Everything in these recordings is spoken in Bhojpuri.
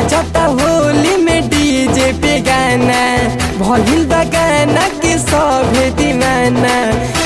बाजता होली में डीजे पे गाना भइल बा गाना के सभे दीवाना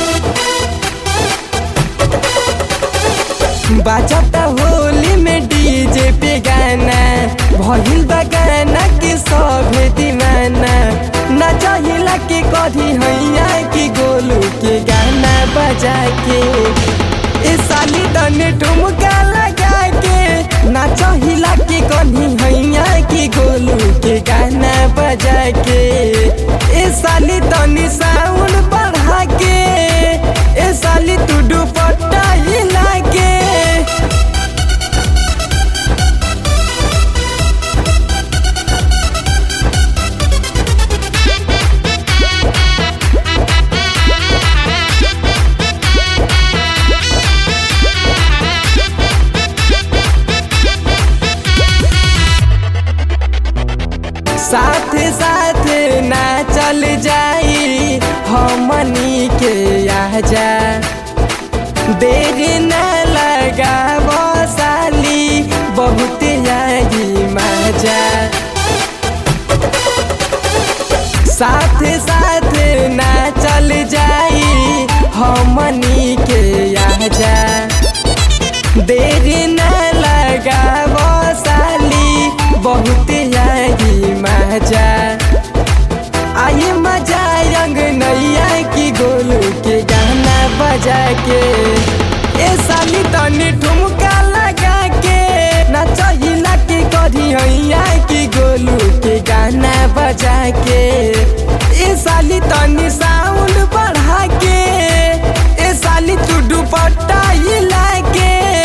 बाजता होली में डीजे पे गाना भइल बा गाना के सभे दीवाना नचहिला के कधी हैया की गोलू के गाना बजा के ए साली तने ठुमका लगा के नाचहिला के कधी हैया की गोलू के गाना बजा के ए साली तनी साउंड बढ़ा के ए साली तू दुपट्टा हिला के साथ साथ ना चल जाई हमनी के आजा देर न लगा साली बहुत आई मजा साथ साथ ना चल जाई हमनी के आजा देर न लगा साली बहुत आई मजा आई मजा रंग नैया की गोलू के गाना बजा के ए साली तनी ठुमका लगा के नचहिला के करी हैया की गोलू के गाना बजा के ए साली तनी साउंड बढ़ा के ए साली तू दुपट्टा हिला के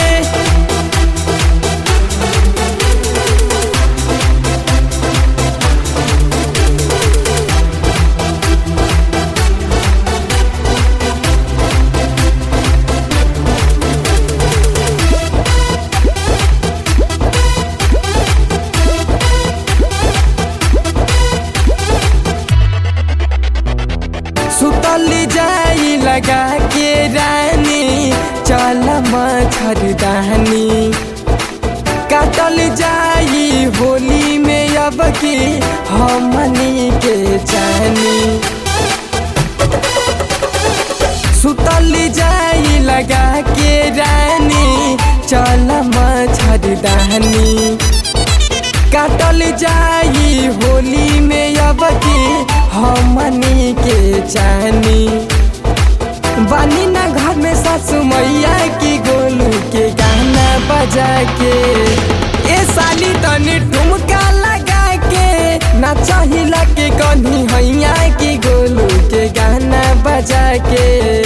सुतल जाई लगा के रानी चल मच्छरदानी काटल जाई होली में अब की हमनी के जानी सुतल जाई लगा के रानी चल मच्छरदानी काटल जाई होली में अब की हमनी के जानी बानी ना घर में सासू मैया की गोलू के गाना बजा के ए साली तनी ठुमका लगा के नाचहिला के कन्ही हैया की गोलू के गाना बजा के